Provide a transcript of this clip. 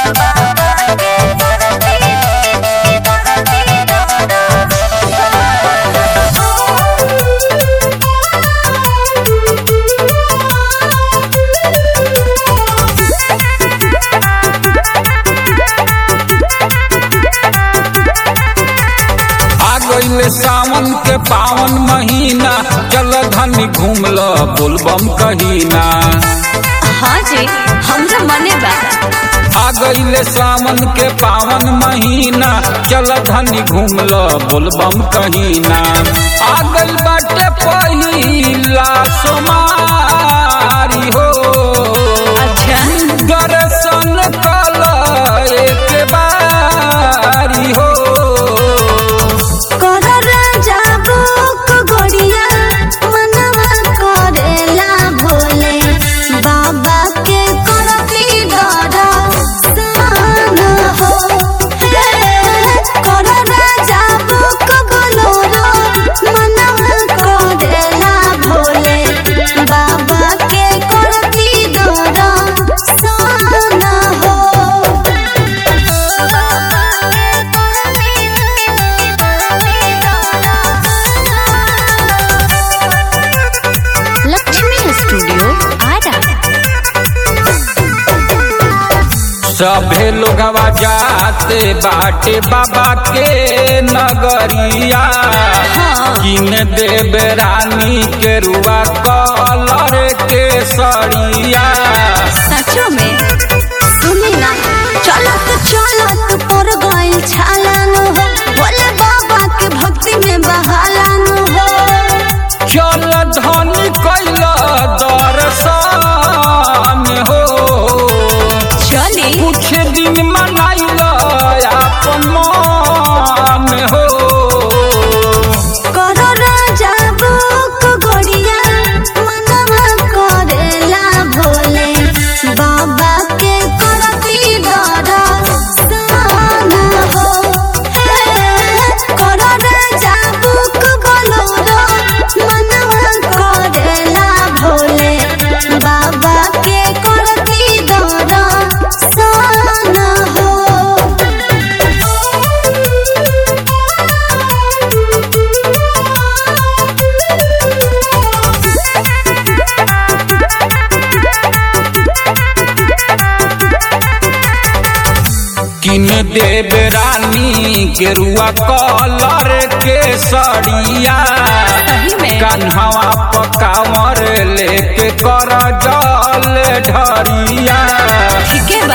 आ गईले सावन के पावन महीना चल धनी घूम ल बोलबम कहीना हाँ जी हमरा मने बा आ गईले सावन के पावन महीना चल धनी घूम ल बोलबम कहीना आ गई बाटे पहिला सोमारी हो अच्छा दर्शन कल एक बारी हो कर राजा बुक गोड़िया मनवा करेला भोले बाबा के करती डरा सान हो हे, कर राजा बुक बोलोरो मनवा करेला भोले बाबा के करती डरा सान हो लक्ष्मी स्टूडियो आरा सभे लोगवा जाते बाटे बाबा के नगरिया किन देव रानी के रुआ कलर के सड़िया सचो में सुनी ना चलत चलत पर गइल छालानु हो बोले बाबा के भक्ति में बहालानु हो चल धनी कैल दर्शन हो चली कुछ दिन मनाइल अपन मन हो करो राजा बुक गोड़िया मनवा करेला भोले बाबा के करती डरा सान हो हे, करो राजा बुक बोलोरो मनवा करेला भोले बाबा के करती डरा सान किन देव रानी गेरुआ कलर के सड़िया सही में कन्हवा पकावर लेके कर जल ढरिया ठीक है